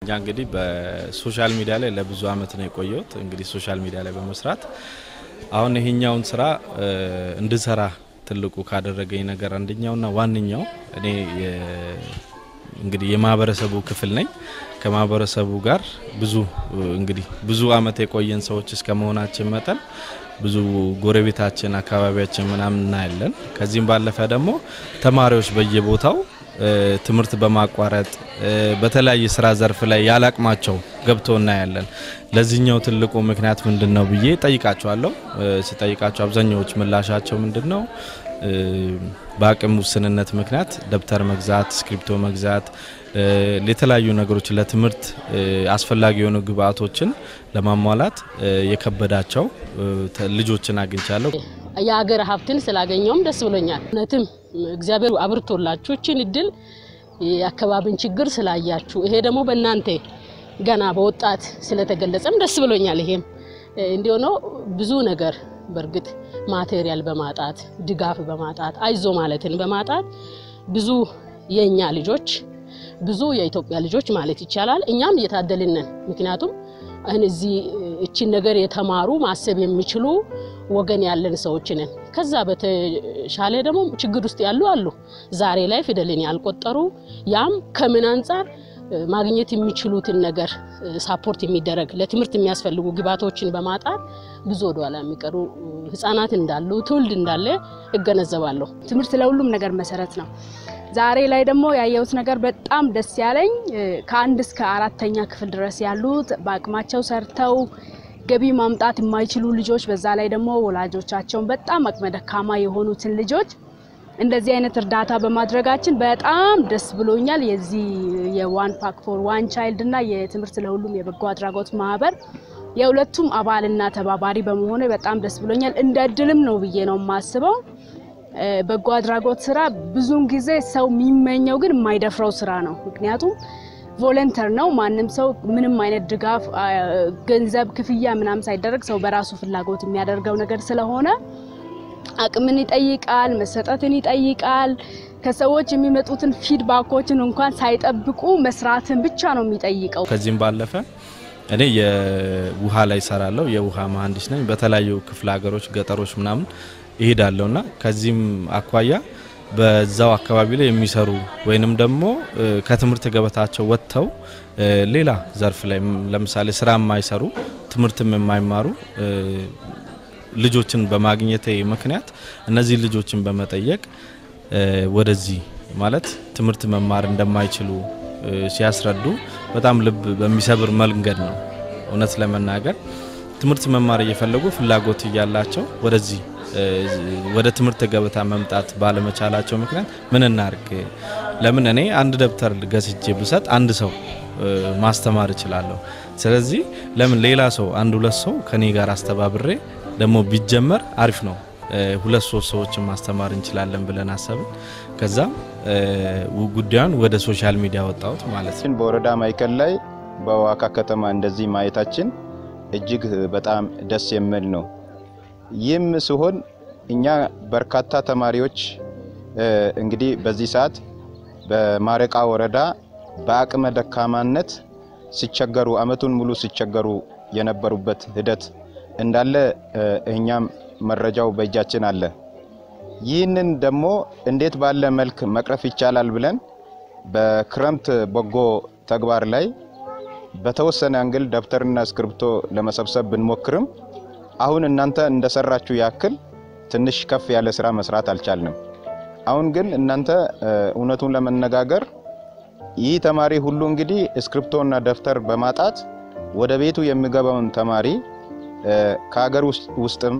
እኛ እንግዲህ በሶሻል ሚዲያ ላይ ለብዙ አመት ነው የቆየሁት። እንግዲህ ሶሻል ሚዲያ ላይ በመስራት አሁን ይሄኛውን ስራ እንድሰራ ትልቁ ካደረገኝ ነገር አንደኛውና ዋነኛው እኔ እንግዲህ የማህበረሰቡ ክፍል ነኝ። ከማህበረሰቡ ጋር ብዙ እንግዲህ ብዙ አመት የቆየን ሰዎች እስከ መሆናችን መጠን ብዙ ጎረቤታችን፣ አካባቢያችን ምናምን እናያለን። ከዚህም ባለፈ ደግሞ ተማሪዎች በየቦታው ትምህርት በማቋረጥ በተለያየ ስራ ዘርፍ ላይ ያላቅማቸው ገብቶ እናያለን። ለዚህኛው ትልቁ ምክንያት ምንድን ነው ብዬ ጠይቃቸዋለሁ። ስጠይቃቸው አብዛኛዎች ምላሻቸው ምንድን ነው በአቅም ውስንነት ምክንያት ደብተር መግዛት፣ እስክሪፕቶ መግዛት፣ የተለያዩ ነገሮች ለትምህርት አስፈላጊ የሆኑ ግብአቶችን ለማሟላት የከበዳቸው ልጆችን አግኝቻለሁ። የሀገር ሀብትን ስላገኘውም ደስ ብሎኛል። እውነትም እግዚአብሔር አብርቶላችሁ እችን እድል የአካባቢን ችግር ስላያችሁ ይሄ ደግሞ በእናንተ ገና በወጣት ስለተገለጸም ደስ ብሎኛል። ይሄም እንዲሆነው ብዙ ነገር በእርግጥ ማቴሪያል በማጣት ድጋፍ በማጣት አይዞ ማለትን በማጣት ብዙ የእኛ ልጆች ብዙ የኢትዮጵያ ልጆች ማለት ይቻላል እኛም እየታደልን ነን። ምክንያቱም አሁን እዚህ እችን ነገር የተማሩ ማሰብ የሚችሉ ወገን ያለን ሰዎች ነን። ከዛ በተሻለ ደግሞ ችግር ውስጥ ያሉ አሉ፣ ዛሬ ላይ ፊደልን ያልቆጠሩ ያም ከምን አንጻር ማግኘት የሚችሉትን ነገር ሳፖርት የሚደረግ ለትምህርት የሚያስፈልጉ ግብዓቶችን በማጣት ብዙ ወደኋላ የሚቀሩ ህጻናት እንዳሉ ትውልድ እንዳለ እገነዘባለሁ። ትምህርት ለሁሉም ነገር መሰረት ነው። ዛሬ ላይ ደግሞ ያየሁት ነገር በጣም ደስ ያለኝ ከአንድ እስከ አራተኛ ክፍል ድረስ ያሉት በአቅማቸው ሰርተው ገቢ ማምጣት የማይችሉ ልጆች፣ በዛ ላይ ደግሞ ወላጆቻቸውን በጣም አቅመ ደካማ የሆኑትን ልጆች እንደዚህ አይነት እርዳታ በማድረጋችን በጣም ደስ ብሎኛል። የዚህ የዋን ፓክ ፎር ዋን ቻይልድ እና የትምህርት ለሁሉም የበጎ አድራጎት ማህበር የሁለቱም አባልና ተባባሪ በመሆኑ በጣም ደስ ብሎኛል። እንደ እድልም ነው ብዬ ነው የማስበው። በጎ አድራጎት ስራ ብዙውን ጊዜ ሰው የሚመኘው ግን የማይደፍረው ስራ ነው። ምክንያቱም ቮለንተር ነው። ማንም ሰው ምንም አይነት ድጋፍ፣ ገንዘብ ክፍያ ምናምን ሳይደረግ ሰው በራሱ ፍላጎት የሚያደርገው ነገር ስለሆነ አቅምን ይጠይቃል፣ መሰጠትን ይጠይቃል። ከሰዎች የሚመጡትን ፊድባኮችን እንኳን ሳይጠብቁ መስራትን ብቻ ነው የሚጠይቀው። ከዚህም ባለፈ እኔ የውሃ ላይ ሰራለሁ። የውሃ መሀንዲስ ነኝ። በተለያዩ ክፍለ ሀገሮች፣ ገጠሮች ምናምን ይሄዳለሁ እና ከዚህም አኳያ በዛው አካባቢ ላይ የሚሰሩ ወይንም ደግሞ ከትምህርት ገበታቸው ወጥተው ሌላ ዘርፍ ላይ ለምሳሌ ስራ የማይሰሩ ትምህርትም የማይማሩ ልጆችን በማግኘቴ ምክንያት እነዚህ ልጆችን በመጠየቅ ወደዚህ ማለት ትምህርት መማር እንደማይችሉ ሲያስረዱ በጣም ልብ በሚሰብር መንገድ ነው። እውነት ለመናገር ትምህርት መማር እየፈለጉ ፍላጎት እያላቸው ወደዚህ ወደ ትምህርት ገበታ መምጣት ባለመቻላቸው ምክንያት ምን እናርግ? ለምን እኔ አንድ ደብተር ገዝቼ ብሰጥ አንድ ሰው ማስተማር እችላለሁ። ስለዚህ ለምን ሌላ ሰው አንድ ሁለት ሰው ከኔ ጋር አስተባብሬ ደግሞ ቢጀመር አሪፍ ነው። ሁለት ሶስት ሰዎችን ማስተማር እንችላለን ብለን አሰብን። ከዛ ጉዳዩን ወደ ሶሻል ሚዲያ ወጣሁት ማለት ነው። በወረዳ ማዕከል ላይ በዋካ ከተማ እንደዚህ ማየታችን እጅግ በጣም ደስ የሚል ነው። ይህም ሲሆን እኛ በርካታ ተማሪዎች እንግዲህ በዚህ ሰዓት በማረቃ ወረዳ በአቅመ ደካማነት ሲቸገሩ አመቱን ሙሉ ሲቸገሩ የነበሩበት ሂደት እንዳለ እኛም መረጃው በእጃችን አለ። ይህንን ደግሞ እንዴት ባለ መልክ መቅረፍ ይቻላል ብለን በክረምት በጎ ተግባር ላይ በተወሰነ አንግል ደብተርና እስክሪብቶ ለመሰብሰብ ብንሞክርም አሁን እናንተ እንደሰራችሁ ያክል ትንሽ ከፍ ያለ ስራ መስራት አልቻልንም። አሁን ግን እናንተ እውነቱን ለመነጋገር ይህ ተማሪ ሁሉ እንግዲህ እስክሪብቶና ደብተር በማጣት ወደ ቤቱ የሚገባውን ተማሪ ከሀገር ውስጥም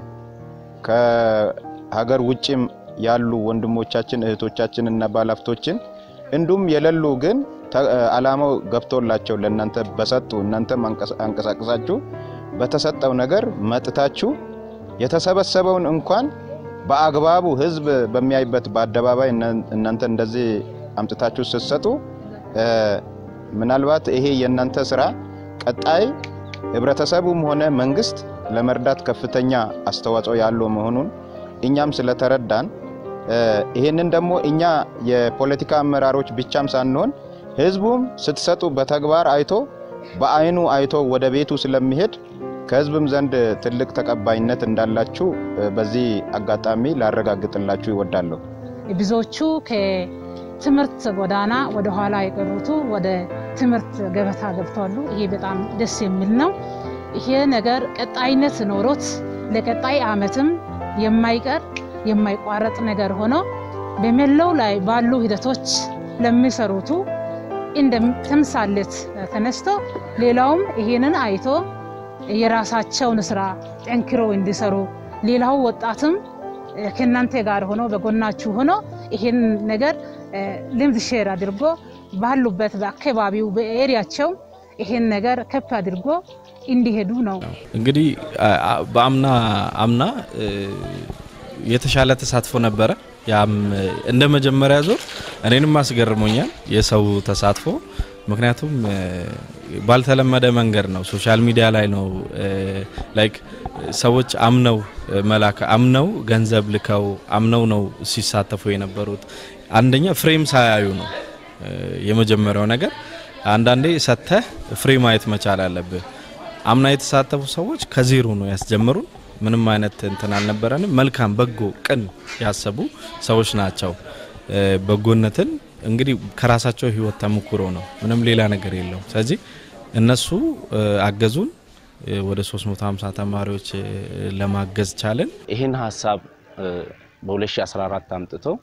ከሀገር ውጭም ያሉ ወንድሞቻችን እህቶቻችን እና ባለሀብቶችን እንዲሁም የሌሉ ግን አላማው ገብቶላቸው ለእናንተ በሰጡ እናንተም አንቀሳቅሳችሁ በተሰጠው ነገር መጥታችሁ የተሰበሰበውን እንኳን በአግባቡ ህዝብ በሚያይበት በአደባባይ እናንተ እንደዚህ አምጥታችሁ ስትሰጡ ምናልባት ይሄ የእናንተ ስራ ቀጣይ ህብረተሰቡም ሆነ መንግስት ለመርዳት ከፍተኛ አስተዋጽኦ ያለው መሆኑን እኛም ስለተረዳን ይህንን ደግሞ እኛ የፖለቲካ አመራሮች ብቻም ሳንሆን ህዝቡም ስትሰጡ በተግባር አይቶ በአይኑ አይቶ ወደ ቤቱ ስለሚሄድ ከህዝብም ዘንድ ትልቅ ተቀባይነት እንዳላችሁ በዚህ አጋጣሚ ላረጋግጥላችሁ ይወዳለሁ። ብዙዎቹ ከትምህርት ጎዳና ወደ ኋላ የቀሩቱ ወደ ትምህርት ገበታ ገብተዋሉ። ይሄ በጣም ደስ የሚል ነው። ይሄ ነገር ቀጣይነት ኖሮት ለቀጣይ ዓመትም የማይቀር የማይቋረጥ ነገር ሆኖ በመላው ላይ ባሉ ሂደቶች ለሚሰሩቱ እንደ ተምሳሌት ተነስቶ ሌላውም ይሄንን አይቶ የራሳቸውን ስራ ጠንክረው እንዲሰሩ ሌላው ወጣትም ከእናንተ ጋር ሆኖ በጎናችሁ ሆኖ ይሄን ነገር ልምድ ሼር አድርጎ ባሉበት በአካባቢው በኤሪያቸው ይሄን ነገር ከፍ አድርጎ እንዲሄዱ ነው። እንግዲህ በአምና አምና የተሻለ ተሳትፎ ነበረ። ያም እንደ መጀመሪያ ዙር እኔንም አስገርሞኛል የሰው ተሳትፎ። ምክንያቱም ባልተለመደ መንገድ ነው፣ ሶሻል ሚዲያ ላይ ነው ላይክ ሰዎች አምነው መላክ አምነው ገንዘብ ልከው አምነው ነው ሲሳተፉ የነበሩት። አንደኛ ፍሬም ሳያዩ ነው የመጀመሪያው ነገር። አንዳንዴ ሰተህ ፍሬ ማየት መቻል አለብህ። አምና የተሳተፉ ሰዎች ከዜሮ ነው ያስጀምሩን። ምንም አይነት እንትን አልነበረንም። መልካም በጎ ቅን ያሰቡ ሰዎች ናቸው። በጎነትን እንግዲህ ከራሳቸው ህይወት ተሞክሮ ነው፣ ምንም ሌላ ነገር የለው። ስለዚህ እነሱ አገዙን። ወደ 350 ተማሪዎች ለማገዝ ቻለን። ይህን ሀሳብ በ2014 አምጥተው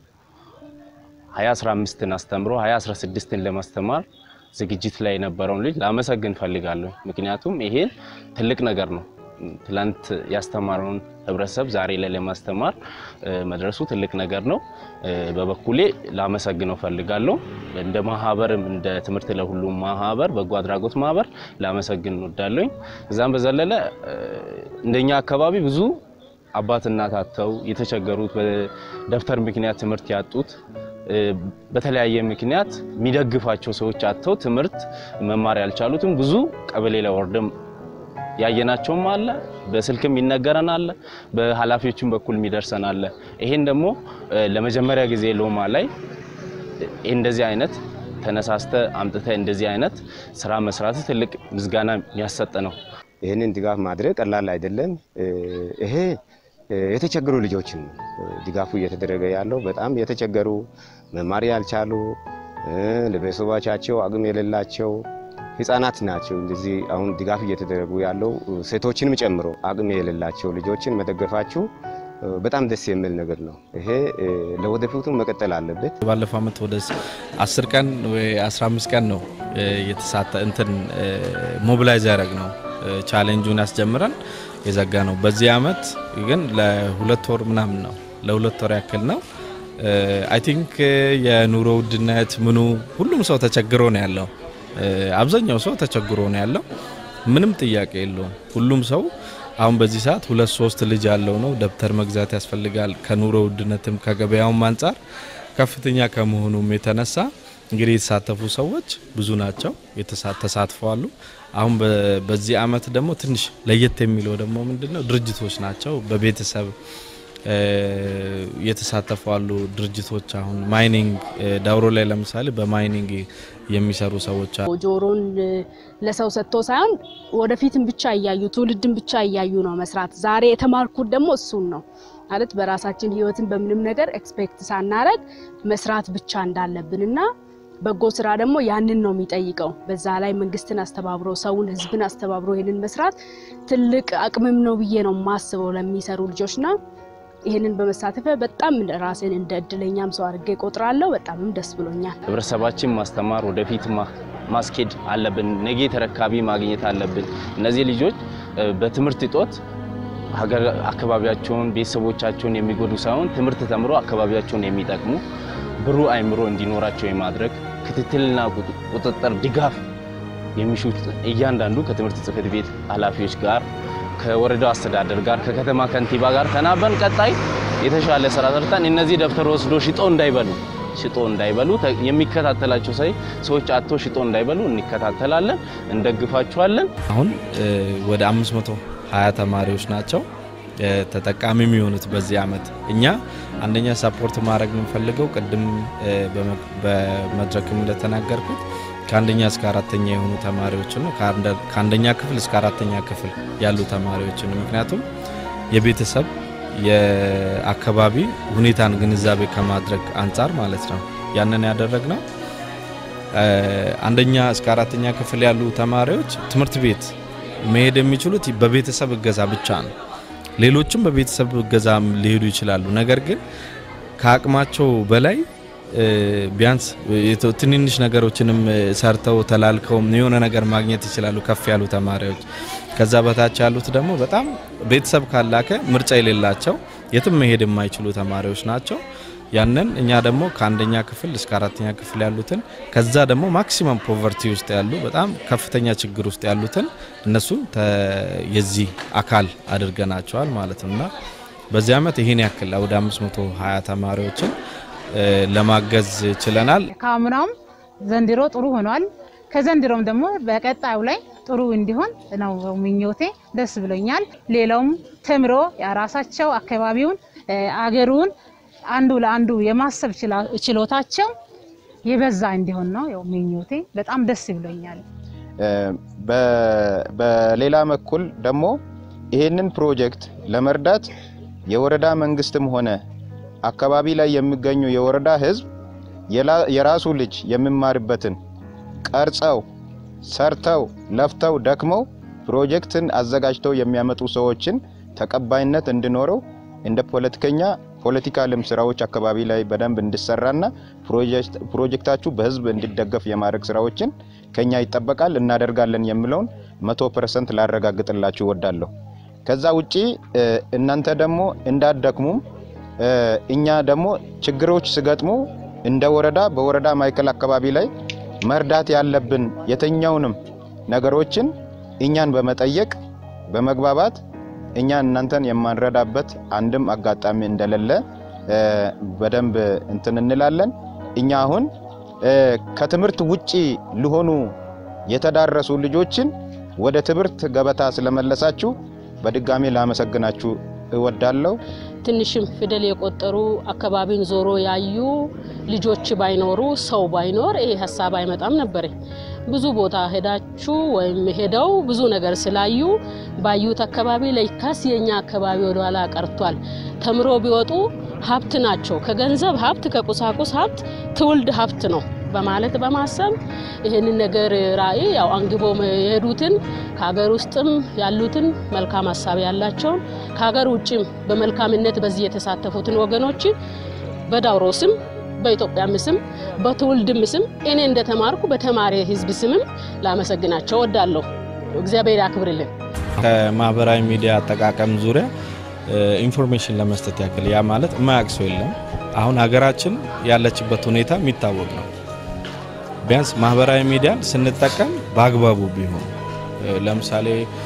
2015ን አስተምሮ 2016ን ለማስተማር ዝግጅት ላይ የነበረውን ልጅ ላመሰግን ፈልጋለሁ። ምክንያቱም ይሄን ትልቅ ነገር ነው። ትላንት ያስተማረውን ህብረተሰብ ዛሬ ላይ ለማስተማር መድረሱ ትልቅ ነገር ነው። በበኩሌ ላመሰግነው ፈልጋለሁ። እንደ ማህበርም እንደ ትምህርት ለሁሉም ማህበር በጎ አድራጎት ማህበር ላመሰግን እንወዳለኝ። እዛም በዘለለ እንደኛ አካባቢ ብዙ አባት እናት አጥተው የተቸገሩት በደብተር ምክንያት ትምህርት ያጡት በተለያየ ምክንያት የሚደግፋቸው ሰዎች አጥተው ትምህርት መማር ያልቻሉትም ብዙ ቀበሌ ላይ ወርደም ያየናቸውም አለ። በስልክም ይነገረን አለ። በኃላፊዎችም በኩል የሚደርሰን አለ። ይሄን ደግሞ ለመጀመሪያ ጊዜ ሎማ ላይ እንደዚህ አይነት ተነሳስተ አምጥተ እንደዚህ አይነት ስራ መስራት ትልቅ ምስጋና የሚያሰጥ ነው። ይህንን ድጋፍ ማድረግ ቀላል አይደለም። ይሄ የተቸገሩ ልጆችን ድጋፉ እየተደረገ ያለው በጣም የተቸገሩ መማር ያልቻሉ ለቤተሰቦቻቸው አቅም የሌላቸው ህጻናት ናቸው። እንደዚህ አሁን ድጋፍ እየተደረጉ ያለው ሴቶችንም ጨምሮ አቅም የሌላቸው ልጆችን መደገፋችሁ በጣም ደስ የሚል ነገር ነው። ይሄ ለወደፊቱ መቀጠል አለበት። ባለፈው አመት ወደ 10 ቀን ወይ 15 ቀን ነው የተሳተ እንትን ሞቢላይዝ ያደረግ ነው ቻሌንጁን ያስጀምረን የዘጋ ነው። በዚህ አመት ግን ለሁለት ወር ምናምን ነው ለሁለት ወር ያክል ነው። አይ ቲንክ የኑሮ ውድነት ምኑ ሁሉም ሰው ተቸግሮ ነው ያለው። አብዛኛው ሰው ተቸግሮ ነው ያለው። ምንም ጥያቄ የለውም። ሁሉም ሰው አሁን በዚህ ሰዓት ሁለት ሶስት ልጅ ያለው ነው ደብተር መግዛት ያስፈልጋል። ከኑሮ ውድነትም ከገበያውም አንጻር ከፍተኛ ከመሆኑም የተነሳ እንግዲህ የተሳተፉ ሰዎች ብዙ ናቸው፣ ተሳትፈዋሉ። አሁን በዚህ አመት ደግሞ ትንሽ ለየት የሚለው ደግሞ ምንድነው ድርጅቶች ናቸው በቤተሰብ የተሳተፉ አሉ ድርጅቶች። አሁን ማይኒንግ ዳውሮ ላይ ለምሳሌ በማይኒንግ የሚሰሩ ሰዎች አሉ። ጆሮን ለሰው ሰጥቶ ሳይሆን ወደፊትም ብቻ እያዩ ትውልድን ብቻ እያዩ ነው መስራት። ዛሬ የተማርኩት ደግሞ እሱን ነው ማለት በራሳችን ህይወትን በምንም ነገር ኤክስፔክት ሳናረግ መስራት ብቻ እንዳለብንና በጎ ስራ ደግሞ ያንን ነው የሚጠይቀው። በዛ ላይ መንግስትን አስተባብሮ ሰውን፣ ህዝብን አስተባብሮ ይህንን መስራት ትልቅ አቅምም ነው ብዬ ነው የማስበው ለሚሰሩ ልጆችና ይህንን በመሳተፈ በጣም ራሴን እንደ እድለኛም ሰው አድርጌ ቆጥራለሁ። በጣምም ደስ ብሎኛል። ህብረተሰባችን ማስተማር ወደፊት ማስኬድ አለብን። ነገ ተረካቢ ማግኘት አለብን። እነዚህ ልጆች በትምህርት እጦት ሀገር አካባቢያቸውን፣ ቤተሰቦቻቸውን የሚጎዱ ሳይሆን ትምህርት ተምሮ አካባቢያቸውን የሚጠቅሙ ብሩህ አእምሮ እንዲኖራቸው የማድረግ ክትትልና ቁጥጥር ድጋፍ የሚሹት እያንዳንዱ ከትምህርት ጽሕፈት ቤት ኃላፊዎች ጋር ከወረዳው አስተዳደር ጋር ከከተማ ከንቲባ ጋር ተናበን ቀጣይ የተሻለ ስራ ሰርተን እነዚህ ደብተር ወስዶ ሽጦ እንዳይበሉ ሽጦ እንዳይበሉ የሚከታተላቸው ሰይ ሰዎች አቶ ሽጦ እንዳይበሉ እንከታተላለን፣ እንደግፋቸዋለን። አሁን ወደ 520 ተማሪዎች ናቸው ተጠቃሚ የሚሆኑት በዚህ አመት። እኛ አንደኛ ሰፖርት ማድረግ የምንፈልገው ቅድም በመድረክም እንደተናገርኩት ከአንደኛ እስከ አራተኛ የሆኑ ተማሪዎችን ነው ከአንደኛ ክፍል እስከ አራተኛ ክፍል ያሉ ተማሪዎችን ነው። ምክንያቱም የቤተሰብ የአካባቢ ሁኔታን ግንዛቤ ከማድረግ አንጻር ማለት ነው ያንን ያደረግ ነው። አንደኛ እስከ አራተኛ ክፍል ያሉ ተማሪዎች ትምህርት ቤት መሄድ የሚችሉት በቤተሰብ እገዛ ብቻ ነው። ሌሎችም በቤተሰብ እገዛ ሊሄዱ ይችላሉ። ነገር ግን ከአቅማቸው በላይ ቢያንስ ትንንሽ ነገሮችንም ሰርተው ተላልከው የሆነ ነገር ማግኘት ይችላሉ ከፍ ያሉ ተማሪዎች። ከዛ በታች ያሉት ደግሞ በጣም ቤተሰብ ካላከ ምርጫ የሌላቸው የትም መሄድ የማይችሉ ተማሪዎች ናቸው። ያንን እኛ ደግሞ ከአንደኛ ክፍል እስከ አራተኛ ክፍል ያሉትን ከዛ ደግሞ ማክሲመም ፖቨርቲ ውስጥ ያሉ በጣም ከፍተኛ ችግር ውስጥ ያሉትን እነሱን የዚህ አካል አድርገናቸዋል ማለት ነው እና በዚህ ዓመት ይህን ያክል ወደ 520 ተማሪዎችን ለማገዝ ችለናል። ከአምናውም ዘንድሮ ጥሩ ሆኗል። ከዘንድሮም ደግሞ በቀጣዩ ላይ ጥሩ እንዲሆን ነው ምኞቴ። ደስ ብሎኛል። ሌላውም ተምሮ የራሳቸው አካባቢውን አገሩን አንዱ ለአንዱ የማሰብ ችሎታቸው የበዛ እንዲሆን ነው ያው ምኞቴ። በጣም ደስ ብሎኛል። በሌላ በኩል ደግሞ ይሄንን ፕሮጀክት ለመርዳት የወረዳ መንግስትም ሆነ አካባቢ ላይ የሚገኙ የወረዳ ህዝብ የራሱ ልጅ የሚማርበትን ቀርጸው ሰርተው ለፍተው ደክመው ፕሮጀክትን አዘጋጅተው የሚያመጡ ሰዎችን ተቀባይነት እንዲኖረው እንደ ፖለቲከኛ ፖለቲካልም ስራዎች አካባቢ ላይ በደንብ እንዲሰራና ፕሮጀክታችሁ በህዝብ እንዲደገፍ የማድረግ ስራዎችን ከኛ ይጠበቃል፣ እናደርጋለን የሚለውን መቶ ፐርሰንት ላረጋግጥላችሁ እወዳለሁ። ከዛ ውጪ እናንተ ደግሞ እንዳደክሙም እኛ ደግሞ ችግሮች ሲገጥሙ እንደ ወረዳ በወረዳ ማዕከል አካባቢ ላይ መርዳት ያለብን የትኛውንም ነገሮችን እኛን በመጠየቅ በመግባባት እኛ እናንተን የማንረዳበት አንድም አጋጣሚ እንደሌለ በደንብ እንትን እንላለን። እኛ አሁን ከትምህርት ውጪ ሊሆኑ የተዳረሱ ልጆችን ወደ ትምህርት ገበታ ስለመለሳችሁ በድጋሚ ላመሰግናችሁ እወዳለሁ። ትንሽም ፊደል የቆጠሩ አካባቢን ዞሮ ያዩ ልጆች ባይኖሩ ሰው ባይኖር ይሄ ሀሳብ አይመጣም ነበር። ብዙ ቦታ ሄዳችሁ ወይም ሄደው ብዙ ነገር ስላዩ ባዩት አካባቢ ለካስ የኛ አካባቢ ወደኋላ ቀርቷል፣ ተምሮ ቢወጡ ሀብት ናቸው፣ ከገንዘብ ሀብት ከቁሳቁስ ሀብት ትውልድ ሀብት ነው በማለት በማሰብ ይህንን ነገር ራዕይ ያው አንግቦ የሄዱትን ከሀገር ውስጥም ያሉትን መልካም ሀሳብ ያላቸውን ከሀገር ውጭም በመልካምነት በዚህ የተሳተፉትን ወገኖች በዳውሮ ስም በኢትዮጵያም ስም በትውልድም ስም እኔ እንደተማርኩ በተማሪ ሕዝብ ስምም ላመሰግናቸው ወዳለሁ። እግዚአብሔር ያክብርልን። ከማህበራዊ ሚዲያ አጠቃቀም ዙሪያ ኢንፎርሜሽን ለመስጠት ያክል ያ ማለት የማያውቅ ሰው የለም። አሁን ሀገራችን ያለችበት ሁኔታ የሚታወቅ ነው። ቢያንስ ማህበራዊ ሚዲያን ስንጠቀም በአግባቡ ቢሆን ለምሳሌ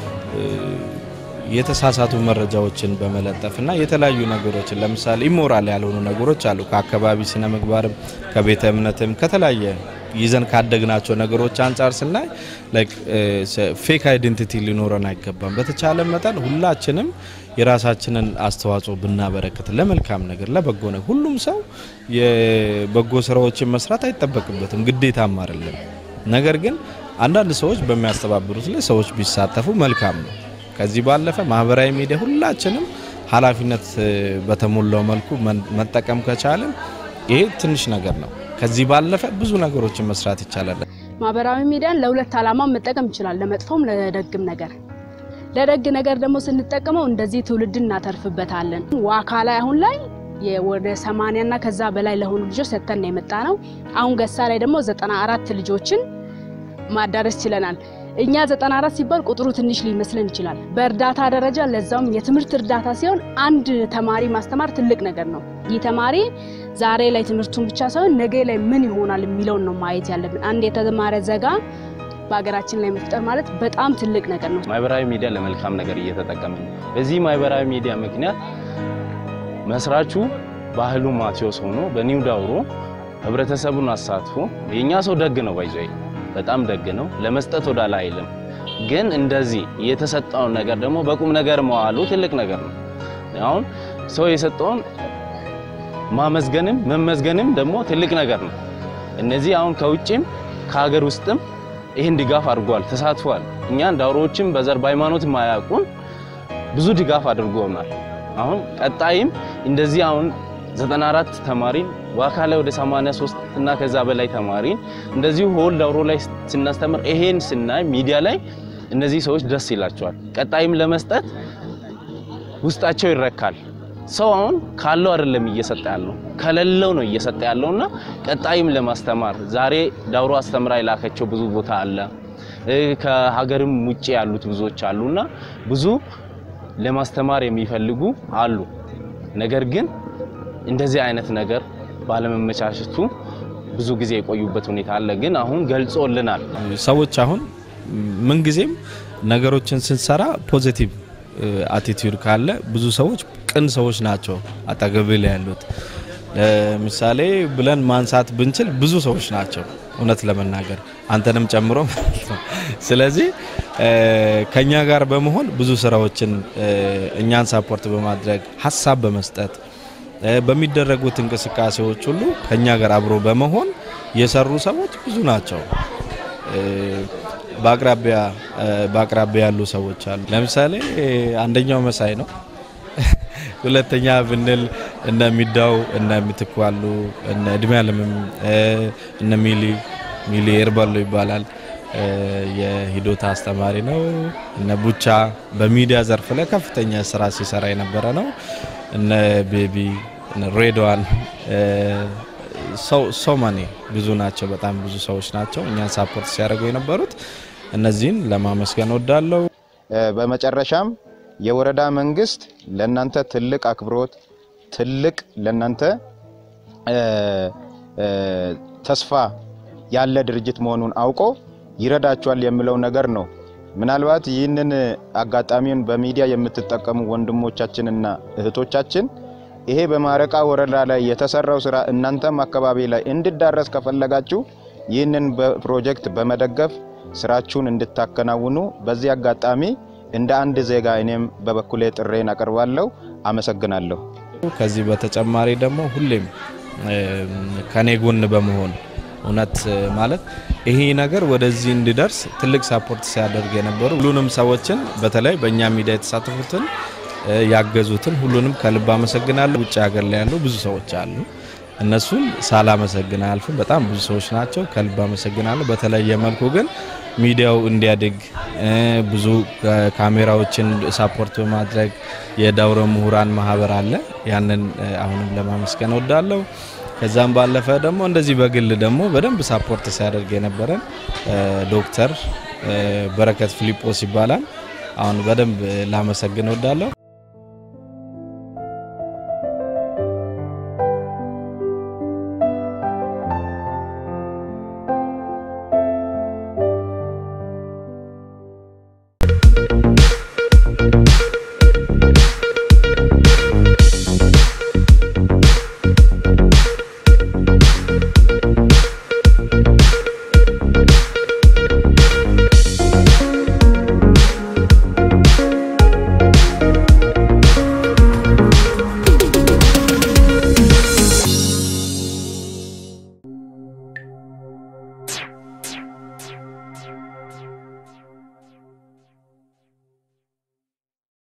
የተሳሳቱ መረጃዎችን በመለጠፍ እና የተለያዩ ነገሮችን ለምሳሌ ኢሞራል ያልሆኑ ነገሮች አሉ። ከአካባቢ ስነ ምግባርም ከቤተ እምነትም ከተለያየ ይዘን ካደግናቸው ነገሮች አንጻር ስናይ ፌክ አይዴንቲቲ ሊኖረን አይገባም። በተቻለ መጠን ሁላችንም የራሳችንን አስተዋጽኦ ብናበረክት ለመልካም ነገር፣ ለበጎ ነገር ሁሉም ሰው የበጎ ስራዎችን መስራት አይጠበቅበትም፣ ግዴታም አይደለም። ነገር ግን አንዳንድ ሰዎች በሚያስተባብሩት ላይ ሰዎች ቢሳተፉ መልካም ነው። ከዚህ ባለፈ ማህበራዊ ሚዲያ ሁላችንም ኃላፊነት በተሞላው መልኩ መጠቀም ከቻለን ይሄ ትንሽ ነገር ነው። ከዚህ ባለፈ ብዙ ነገሮችን መስራት ይቻላል። ማህበራዊ ሚዲያን ለሁለት ዓላማ መጠቀም ይችላል፣ ለመጥፎም ለደግም ነገር። ለደግ ነገር ደግሞ ስንጠቀመው እንደዚህ ትውልድን እናተርፍበታለን። ዋካ ላይ አሁን ላይ ወደ ሰማንያና ከዛ በላይ ለሆኑ ልጆች ሰጥተን ነው የመጣ ነው። አሁን ገሳ ላይ ደግሞ ዘጠና አራት ልጆችን ማዳረስ ችለናል። እኛ 94 ሲባል ቁጥሩ ትንሽ ሊመስለን ይችላል። በእርዳታ ደረጃ ለዛውም የትምህርት እርዳታ ሲሆን አንድ ተማሪ ማስተማር ትልቅ ነገር ነው። ይህ ተማሪ ዛሬ ላይ ትምህርቱን ብቻ ሳይሆን ነገ ላይ ምን ይሆናል የሚለውን ነው ማየት ያለብን። አንድ የተማረ ዜጋ በሀገራችን ላይ መፍጠር ማለት በጣም ትልቅ ነገር ነው። ማህበራዊ ሚዲያ ለመልካም ነገር እየተጠቀምን ነው። በዚህ ማህበራዊ ሚዲያ ምክንያት መስራቹ ባህሉ ማቴዎስ ሆኖ በኒው ዳውሮ ህብረተሰቡን አሳትፎ የእኛ ሰው ደግ ነው ባይዞ በጣም ደግ ነው። ለመስጠት ወዳላ አይልም። ግን እንደዚህ የተሰጠውን ነገር ደግሞ በቁም ነገር መዋሉ ትልቅ ነገር ነው። አሁን ሰው የሰጠውን ማመስገንም መመዝገንም ደግሞ ትልቅ ነገር ነው። እነዚህ አሁን ከውጭም ከሀገር ውስጥም ይህን ድጋፍ አድርጓል፣ ተሳትፏል። እኛን ዳውሮዎችም በዘር በሃይማኖት ማያውቁን ብዙ ድጋፍ አድርጎናል። አሁን ቀጣይም እንደዚህ አሁን 94 ተማሪን ዋካ ላይ ወደ 83 እና ከዛ በላይ ተማሪን እንደዚሁ ሆል ዳውሮ ላይ ስናስተምር ይሄን ስናይ ሚዲያ ላይ እነዚህ ሰዎች ደስ ይላቸዋል። ቀጣይም ለመስጠት ውስጣቸው ይረካል። ሰው አሁን ካለው አይደለም እየሰጠ ያለው ከሌለው ነው እየሰጠ ያለውና ቀጣይም ለማስተማር ዛሬ ዳውሮ አስተምራ የላከቸው ብዙ ቦታ አለ። ከሀገርም ውጭ ያሉት ብዙዎች አሉና ብዙ ለማስተማር የሚፈልጉ አሉ። ነገር ግን እንደዚህ አይነት ነገር ባለመመቻቸቱ ብዙ ጊዜ የቆዩበት ሁኔታ አለ። ግን አሁን ገልጾልናል። ሰዎች አሁን ምንጊዜም ነገሮችን ስንሰራ ፖዚቲቭ አቲቲዩድ ካለ ብዙ ሰዎች ቅን ሰዎች ናቸው አጠገብ ላይ ያሉት። ለምሳሌ ብለን ማንሳት ብንችል ብዙ ሰዎች ናቸው እውነት ለመናገር አንተንም ጨምሮ ማለት ነው። ስለዚህ ከኛ ጋር በመሆን ብዙ ስራዎችን እኛን ሳፖርት በማድረግ ሀሳብ በመስጠት በሚደረጉት እንቅስቃሴዎች ሁሉ ከኛ ጋር አብሮ በመሆን የሰሩ ሰዎች ብዙ ናቸው። በአቅራቢያ በአቅራቢያ ያሉ ሰዎች አሉ። ለምሳሌ አንደኛው መሳይ ነው። ሁለተኛ ብንል እነ ሚዳው እነ ምትኩ አሉ። እነ እድሜ አለምም እነ ሚሊ ሚሊ ኤርባሎ ይባላል የሂዶታ አስተማሪ ነው። እነ ቡቻ በሚዲያ ዘርፍ ላይ ከፍተኛ ስራ ሲሰራ የነበረ ነው። እነ ቤቢ እነ ሬድዋን ሰው ማኔ ብዙ ናቸው። በጣም ብዙ ሰዎች ናቸው እኛን ሳፖርት ሲያደርጉ የነበሩት። እነዚህን ለማመስገን ወዳለው። በመጨረሻም የወረዳ መንግስት ለናንተ ትልቅ አክብሮት ትልቅ ለናንተ ተስፋ ያለ ድርጅት መሆኑን አውቆ ይረዳቸዋል የሚለው ነገር ነው። ምናልባት ይህንን አጋጣሚውን በሚዲያ የምትጠቀሙ ወንድሞቻችንና እህቶቻችን ይሄ በማረቃ ወረዳ ላይ የተሰራው ስራ እናንተም አካባቢ ላይ እንዲዳረስ ከፈለጋችሁ ይህንን ፕሮጀክት በመደገፍ ስራችሁን እንድታከናውኑ በዚህ አጋጣሚ እንደ አንድ ዜጋ እኔም በበኩሌ ጥሬን አቀርባለሁ። አመሰግናለሁ። ከዚህ በተጨማሪ ደግሞ ሁሌም ከኔ ጎን በመሆን እውነት ማለት ይሄ ነገር ወደዚህ እንዲደርስ ትልቅ ሳፖርት ሲያደርግ የነበሩ ሁሉንም ሰዎችን በተለይ በእኛ ሚዲያ የተሳተፉትን ያገዙትን ሁሉንም ከልብ አመሰግናለሁ። ውጭ ሀገር ላይ ያሉ ብዙ ሰዎች አሉ። እነሱን ሳላመሰግን አልፍም። በጣም ብዙ ሰዎች ናቸው። ከልብ አመሰግናለሁ። በተለየ መልኩ ግን ሚዲያው እንዲያድግ ብዙ ካሜራዎችን ሳፖርት በማድረግ የዳውሮ ምሁራን ማህበር አለ። ያንን አሁንም ለማመስገን ወዳለሁ። ከዛም ባለፈ ደግሞ እንደዚህ በግል ደግሞ በደንብ ሳፖርት ሲያደርግ የነበረን ዶክተር በረከት ፊሊጶስ ይባላል። አሁን በደንብ ላመሰግን ወዳለሁ።